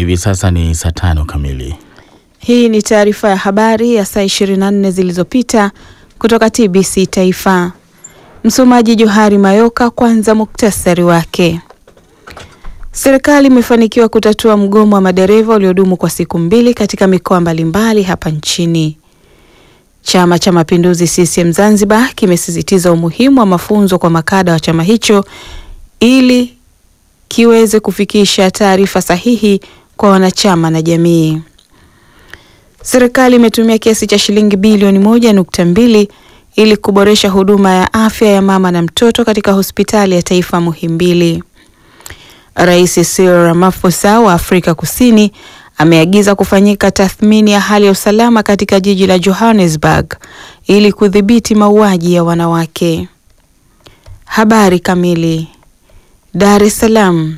hivi sasa ni saa tano kamili. Hii ni taarifa ya habari ya saa 24 zilizopita kutoka TBC Taifa. Msomaji Johari Mayoka. Kwanza muktasari wake. Serikali imefanikiwa kutatua mgomo wa madereva uliodumu kwa siku mbili katika mikoa mbalimbali hapa nchini. Chama cha Mapinduzi CCM Zanzibar kimesisitiza umuhimu wa mafunzo kwa makada wa chama hicho ili kiweze kufikisha taarifa sahihi kwa wanachama na jamii. Serikali imetumia kiasi cha shilingi bilioni moja nukta mbili ili kuboresha huduma ya afya ya mama na mtoto katika hospitali ya taifa Muhimbili. Rais Cyril Ramaphosa wa Afrika Kusini ameagiza kufanyika tathmini ya hali ya usalama katika jiji la Johannesburg ili kudhibiti mauaji ya wanawake. Habari kamili. Dar es Salaam.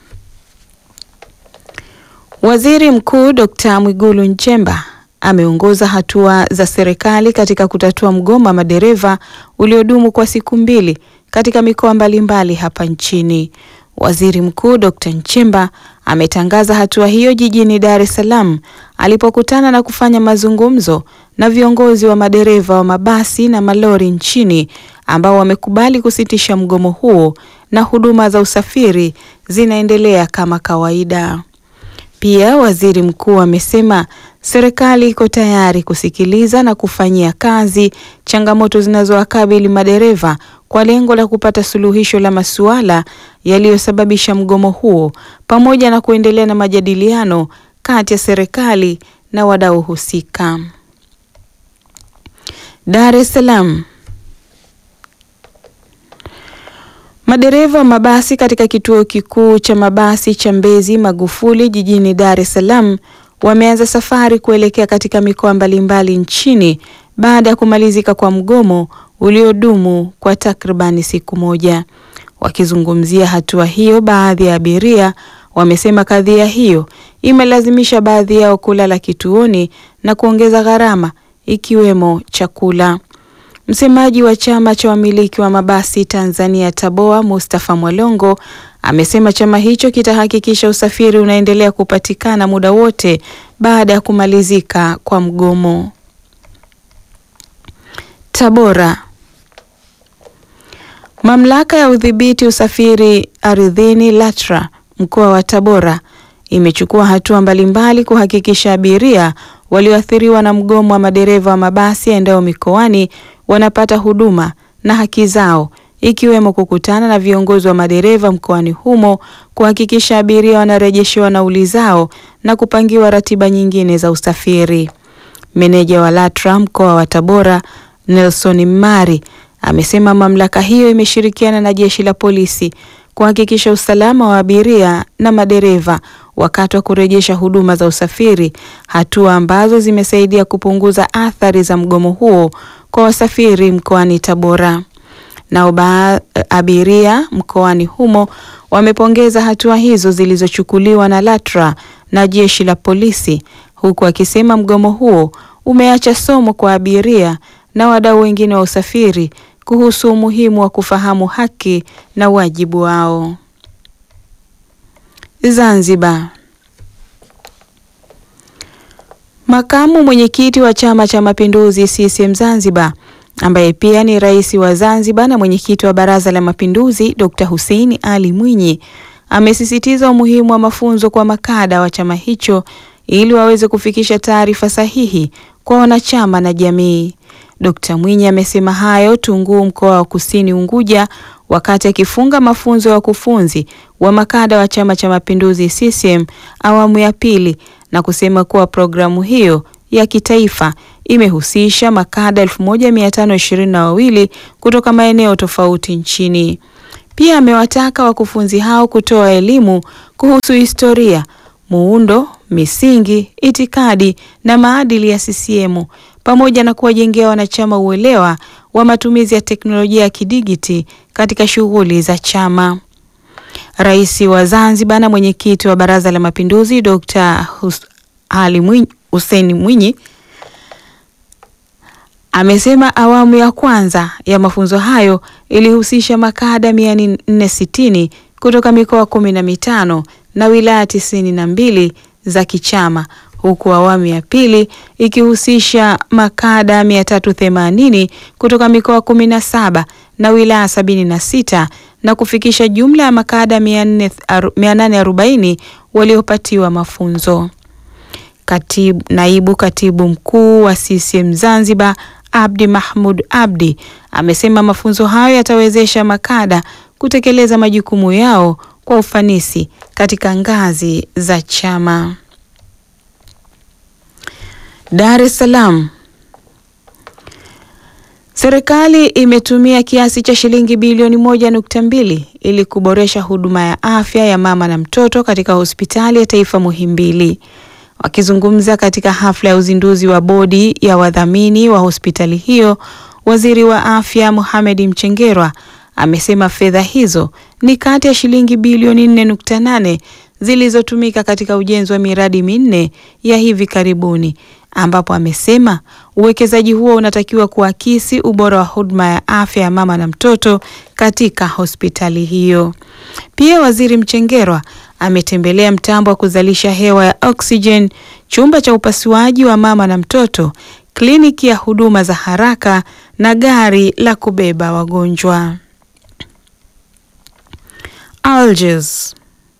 Waziri Mkuu Dr. Mwigulu Nchemba ameongoza hatua za serikali katika kutatua mgomo wa madereva uliodumu kwa siku mbili katika mikoa mbalimbali hapa nchini. Waziri Mkuu Dr. Nchemba ametangaza hatua hiyo jijini Dar es Salaam alipokutana na kufanya mazungumzo na viongozi wa madereva wa mabasi na malori nchini ambao wamekubali kusitisha mgomo huo na huduma za usafiri zinaendelea kama kawaida. Pia waziri mkuu amesema serikali iko tayari kusikiliza na kufanyia kazi changamoto zinazowakabili madereva kwa lengo la kupata suluhisho la masuala yaliyosababisha mgomo huo pamoja na kuendelea na majadiliano kati ya serikali na wadau husika. Dar es Salaam. Madereva wa mabasi katika kituo kikuu cha mabasi cha Mbezi Magufuli jijini Dar es Salaam wameanza safari kuelekea katika mikoa mbalimbali nchini baada ya kumalizika kwa mgomo uliodumu kwa takribani siku moja. Wakizungumzia hatua hiyo, baadhi ya abiria wamesema kadhia hiyo imelazimisha baadhi yao kulala kituoni na kuongeza gharama ikiwemo chakula. Msemaji wa chama cha wamiliki wa mabasi Tanzania Taboa, Mustafa Mwalongo amesema chama hicho kitahakikisha usafiri unaendelea kupatikana muda wote baada ya kumalizika kwa mgomo. Tabora. Mamlaka ya udhibiti usafiri ardhini LATRA mkoa wa Tabora imechukua hatua mbalimbali kuhakikisha abiria walioathiriwa na mgomo wa madereva wa mabasi yaendayo mikoani wanapata huduma na haki zao ikiwemo kukutana na viongozi wa madereva mkoani humo kuhakikisha abiria wanarejeshewa nauli zao na kupangiwa ratiba nyingine za usafiri. Meneja wa LATRA mkoa wa Tabora Nelson Mari amesema mamlaka hiyo imeshirikiana na jeshi la polisi kuhakikisha usalama wa abiria na madereva wakati wa kurejesha huduma za usafiri, hatua ambazo zimesaidia kupunguza athari za mgomo huo kwa wasafiri mkoani Tabora. Nao abiria mkoani humo wamepongeza hatua hizo zilizochukuliwa na LATRA na jeshi la polisi, huku akisema mgomo huo umeacha somo kwa abiria na wadau wengine wa usafiri kuhusu umuhimu wa kufahamu haki na wajibu wao. Zanzibar. Makamu mwenyekiti wa Chama cha Mapinduzi CCM Zanzibar ambaye pia ni rais wa Zanzibar na mwenyekiti wa Baraza la Mapinduzi Dr. Hussein Ali Mwinyi amesisitiza umuhimu wa mafunzo kwa makada wa chama hicho ili waweze kufikisha taarifa sahihi kwa wanachama na jamii. Dkt. Mwinyi amesema hayo Tunguu, mkoa wa Kusini Unguja, wakati akifunga mafunzo ya wakufunzi wa makada wa Chama cha Mapinduzi CCM awamu ya pili na kusema kuwa programu hiyo ya kitaifa imehusisha makada 1522 kutoka maeneo tofauti nchini. Pia amewataka wakufunzi hao kutoa elimu kuhusu historia, muundo, misingi, itikadi na maadili ya CCM pamoja na kuwajengea wanachama uelewa wa matumizi ya teknolojia ya kidigiti katika shughuli za chama. Rais wa Zanzibar na mwenyekiti wa Baraza la Mapinduzi Dr. Ali Mwinyi, Hussein Mwinyi amesema awamu ya kwanza ya mafunzo hayo ilihusisha makada 460 kutoka mikoa kumi na mitano na wilaya tisini na mbili za kichama huku awamu ya pili ikihusisha makada 380 kutoka mikoa 17 na wilaya 76 na kufikisha jumla ya makada 840 waliopatiwa mafunzo. Katibu, naibu katibu mkuu wa CCM Zanzibar Abdi Mahmud Abdi amesema mafunzo hayo yatawezesha makada kutekeleza majukumu yao kwa ufanisi katika ngazi za chama. Dar es Salaam. Serikali imetumia kiasi cha shilingi bilioni moja nukta mbili ili kuboresha huduma ya afya ya mama na mtoto katika hospitali ya taifa Muhimbili. Wakizungumza katika hafla ya uzinduzi wa bodi ya wadhamini wa hospitali hiyo, waziri wa afya Mohamed Mchengerwa amesema fedha hizo ni kati ya shilingi bilioni 4.8 zilizotumika katika ujenzi wa miradi minne ya hivi karibuni, ambapo amesema uwekezaji huo unatakiwa kuakisi ubora wa huduma ya afya ya mama na mtoto katika hospitali hiyo. Pia waziri Mchengerwa ametembelea mtambo wa kuzalisha hewa ya oxygen, chumba cha upasuaji wa mama na mtoto, kliniki ya huduma za haraka na gari la kubeba wagonjwa. Algiers.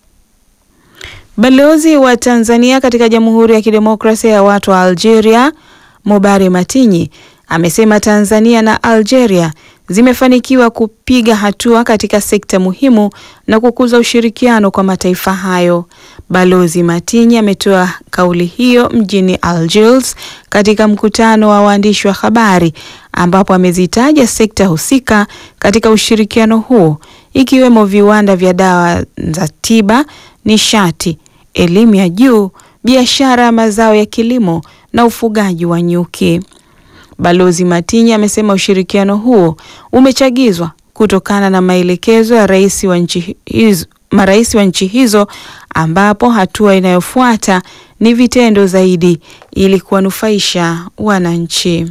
Balozi wa Tanzania katika Jamhuri ya Kidemokrasia ya Watu wa Algeria, Mobare Matinyi, amesema Tanzania na Algeria zimefanikiwa kupiga hatua katika sekta muhimu na kukuza ushirikiano kwa mataifa hayo. Balozi Matinyi ametoa kauli hiyo mjini Algiers katika mkutano wa waandishi wa habari ambapo amezitaja sekta husika katika ushirikiano huo ikiwemo viwanda vya dawa za tiba, nishati, elimu ya juu, biashara ya mazao ya kilimo na ufugaji wa nyuki. Balozi Matinyi amesema ushirikiano huo umechagizwa kutokana na maelekezo ya rais wa nchi hizo, marais wa nchi hizo ambapo hatua inayofuata ni vitendo zaidi ili kuwanufaisha wananchi.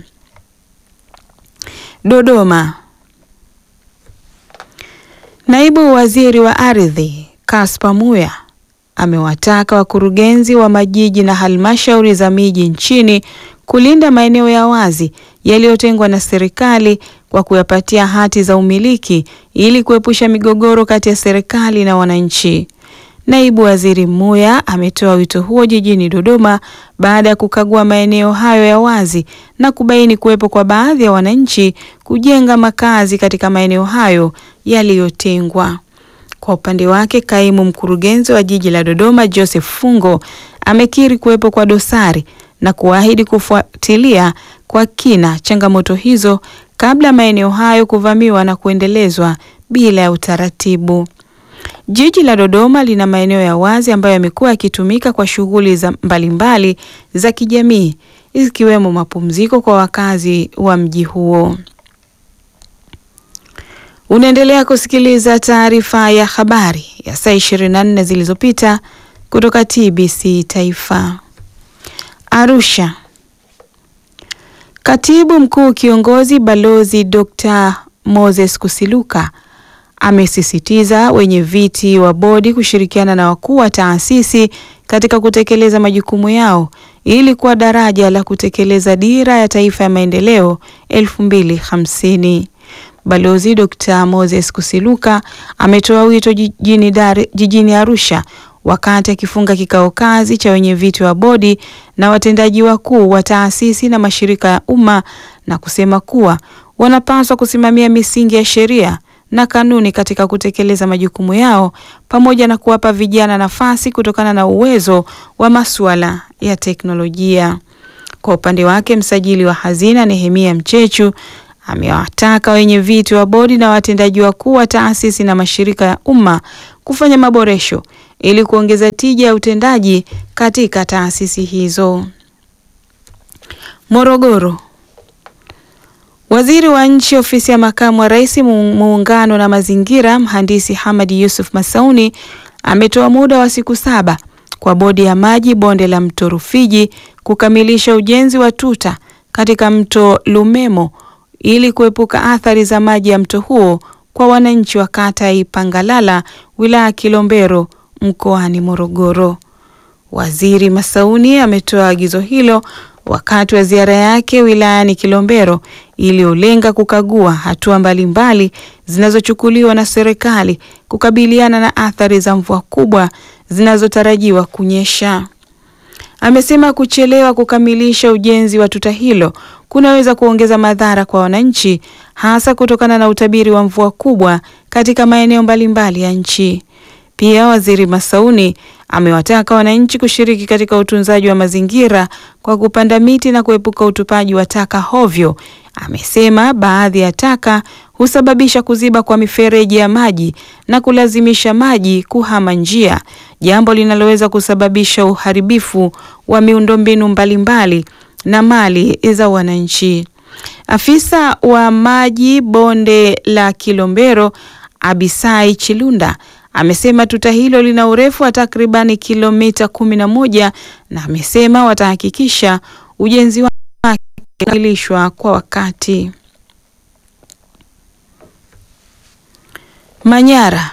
Dodoma. Naibu Waziri wa Ardhi Kaspa Muya amewataka wakurugenzi wa majiji na halmashauri za miji nchini kulinda maeneo ya wazi yaliyotengwa na serikali kwa kuyapatia hati za umiliki ili kuepusha migogoro kati ya serikali na wananchi. Naibu Waziri Muya ametoa wito huo jijini Dodoma baada ya kukagua maeneo hayo ya wazi na kubaini kuwepo kwa baadhi ya wananchi kujenga makazi katika maeneo hayo yaliyotengwa. Kwa upande wake, kaimu mkurugenzi wa jiji la Dodoma Joseph Fungo amekiri kuwepo kwa dosari na kuahidi kufuatilia kwa kina changamoto hizo kabla maeneo hayo kuvamiwa na kuendelezwa bila ya utaratibu. Jiji la Dodoma lina maeneo ya wazi ambayo yamekuwa yakitumika kwa shughuli za mbalimbali za kijamii ikiwemo mapumziko kwa wakazi wa mji huo. Unaendelea kusikiliza taarifa ya habari ya saa 24 zilizopita kutoka TBC Taifa. Arusha. Katibu Mkuu Kiongozi Balozi Dr. Moses Kusiluka amesisitiza wenye viti wa bodi kushirikiana na wakuu wa taasisi katika kutekeleza majukumu yao ili kuwa daraja la kutekeleza dira ya taifa ya maendeleo 2050. Balozi Dr. Moses Kusiluka ametoa wito jijini, Dar, jijini Arusha wakati akifunga kikao kazi cha wenye viti wa bodi na watendaji wakuu wa taasisi na mashirika ya umma na kusema kuwa wanapaswa kusimamia misingi ya sheria na kanuni katika kutekeleza majukumu yao pamoja na kuwapa vijana nafasi kutokana na uwezo wa masuala ya teknolojia. Kwa upande wake, msajili wa hazina Nehemia Mchechu amewataka wenye viti wa bodi na watendaji wakuu wa taasisi na mashirika ya umma kufanya maboresho ili kuongeza tija ya utendaji katika taasisi hizo. Morogoro. Waziri wa Nchi Ofisi ya Makamu wa Rais Muungano na Mazingira, Mhandisi Hamadi Yusuf Masauni ametoa muda wa siku saba kwa Bodi ya Maji Bonde la Mto Rufiji kukamilisha ujenzi wa tuta katika Mto Lumemo ili kuepuka athari za maji ya mto huo kwa wananchi wa kata ya Ipangalala wilaya ya Kilombero mkoani Morogoro. Waziri Masauni ametoa agizo hilo wakati wa ziara yake wilayani Kilombero iliyolenga kukagua hatua mbalimbali zinazochukuliwa na serikali kukabiliana na athari za mvua kubwa zinazotarajiwa kunyesha. Amesema kuchelewa kukamilisha ujenzi wa tuta hilo kunaweza kuongeza madhara kwa wananchi hasa kutokana na utabiri wa mvua kubwa katika maeneo mbalimbali ya nchi. Pia Waziri Masauni amewataka wananchi kushiriki katika utunzaji wa mazingira kwa kupanda miti na kuepuka utupaji wa taka hovyo. Amesema baadhi ya taka husababisha kuziba kwa mifereji ya maji na kulazimisha maji kuhama njia, jambo linaloweza kusababisha uharibifu wa miundombinu mbalimbali na mali za wananchi. Afisa wa maji bonde la Kilombero Abisai Chilunda amesema tuta hilo lina urefu wa takribani kilomita kumi na moja na amesema watahakikisha ujenzi wake unakamilishwa kwa wakati. Manyara.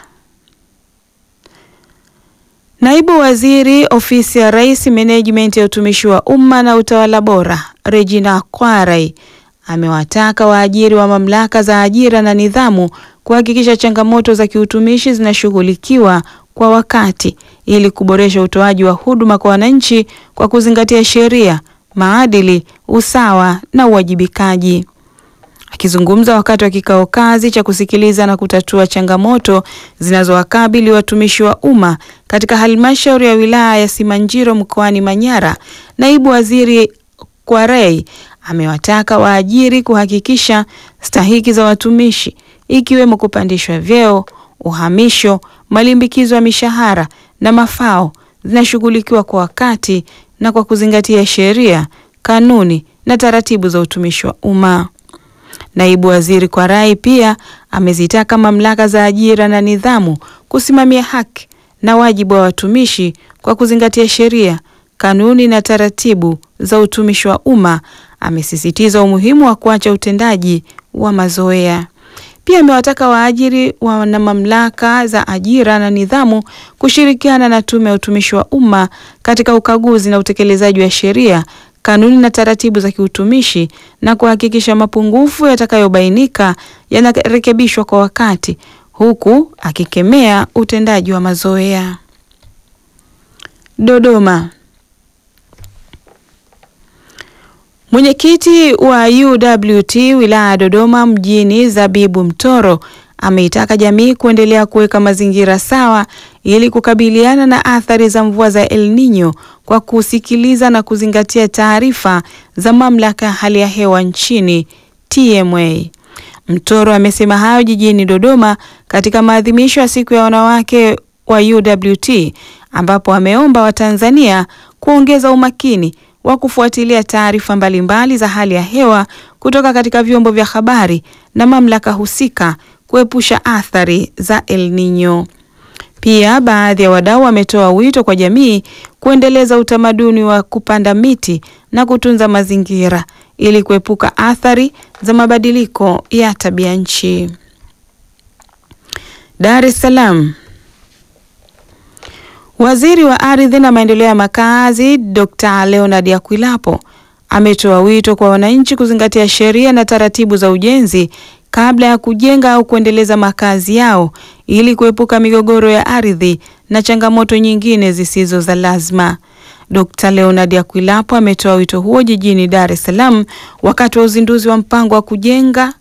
Naibu Waziri Ofisi ya Rais Menejimenti ya Utumishi wa Umma na Utawala Bora, Regina Kwarai amewataka waajiri wa mamlaka za ajira na nidhamu kuhakikisha changamoto za kiutumishi zinashughulikiwa kwa wakati ili kuboresha utoaji wa huduma kwa wananchi kwa kuzingatia sheria, maadili, usawa na uwajibikaji. Akizungumza wakati wa kikao kazi cha kusikiliza na kutatua changamoto zinazowakabili watumishi wa umma katika halmashauri ya wilaya ya Simanjiro mkoani Manyara, naibu waziri Kwarei amewataka waajiri kuhakikisha stahiki za watumishi ikiwemo kupandishwa vyeo, uhamisho, malimbikizo ya mishahara na mafao zinashughulikiwa kwa wakati na kwa kuzingatia sheria, kanuni na taratibu za utumishi wa umma. Naibu waziri Kwarai pia amezitaka mamlaka za ajira na nidhamu kusimamia haki na wajibu wa watumishi kwa kuzingatia sheria, kanuni na taratibu za utumishi wa umma. Amesisitiza umuhimu wa kuacha utendaji wa mazoea. Pia amewataka waajiri na mamlaka za ajira na nidhamu kushirikiana na Tume ya Utumishi wa Umma katika ukaguzi na utekelezaji wa sheria, kanuni na taratibu za kiutumishi na kuhakikisha mapungufu yatakayobainika yanarekebishwa kwa wakati, huku akikemea utendaji wa mazoea. Dodoma. Mwenyekiti wa UWT wilaya ya Dodoma mjini Zabibu Mtoro ameitaka jamii kuendelea kuweka mazingira sawa ili kukabiliana na athari za mvua za El Nino kwa kusikiliza na kuzingatia taarifa za mamlaka ya hali ya hewa nchini TMA. Mtoro amesema hayo jijini Dodoma katika maadhimisho ya siku ya wanawake wa UWT ambapo ameomba Watanzania kuongeza umakini wa kufuatilia taarifa mbalimbali za hali ya hewa kutoka katika vyombo vya habari na mamlaka husika kuepusha athari za El Nino. Pia baadhi ya wadau wametoa wito kwa jamii kuendeleza utamaduni wa kupanda miti na kutunza mazingira ili kuepuka athari za mabadiliko ya tabia nchi. Dar es Salaam. Waziri wa Ardhi na Maendeleo ya Makazi, Dr. Leonard Akwilapo ametoa wito kwa wananchi kuzingatia sheria na taratibu za ujenzi kabla ya kujenga au kuendeleza makazi yao ili kuepuka migogoro ya ardhi na changamoto nyingine zisizo za lazima. Dr. Leonard Akwilapo ametoa wito huo jijini Dar es Salaam wakati wa uzinduzi wa mpango wa kujenga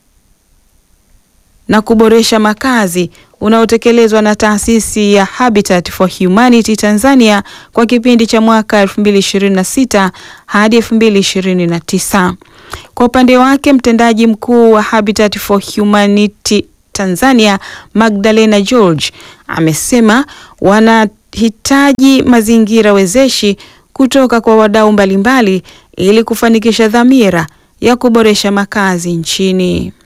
na kuboresha makazi unaotekelezwa na taasisi ya Habitat for Humanity Tanzania kwa kipindi cha mwaka 2026 hadi 2029. Kwa upande wake, mtendaji mkuu wa Habitat for Humanity Tanzania, Magdalena George, amesema wanahitaji mazingira wezeshi kutoka kwa wadau mbalimbali ili kufanikisha dhamira ya kuboresha makazi nchini.